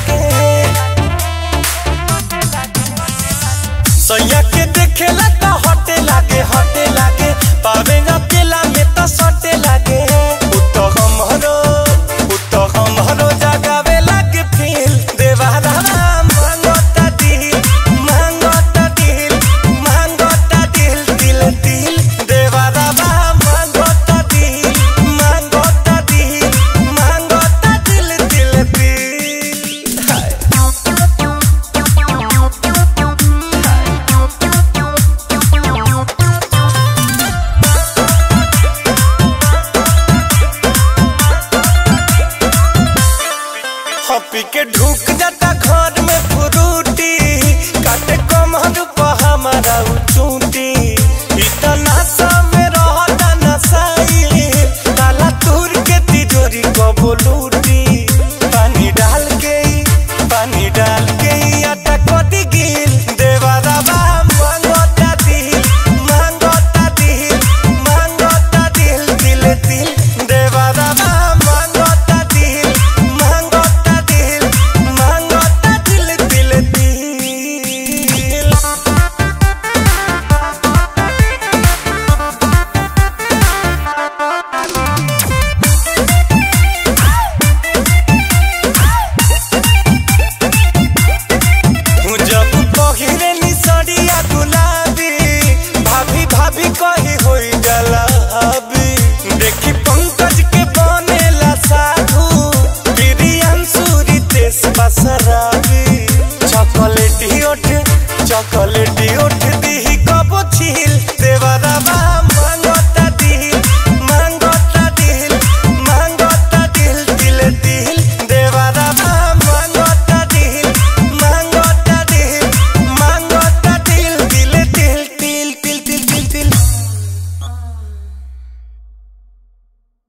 लागे सैया के देखेला त हटे लागे हटे लागे पावे न केला में त सटे लागे उत हमरो उत हमरो जगावे लागे फील देवारा मांगता दिल मांगता दिल मांगता दिल दिल दिल देवारा मांगता दिल मांगता दिल मांगता दिल दिल दिल हाय हपी के ढुक जाता घर में फ्रूटी काटे कमर पर हमारा उ चूंटी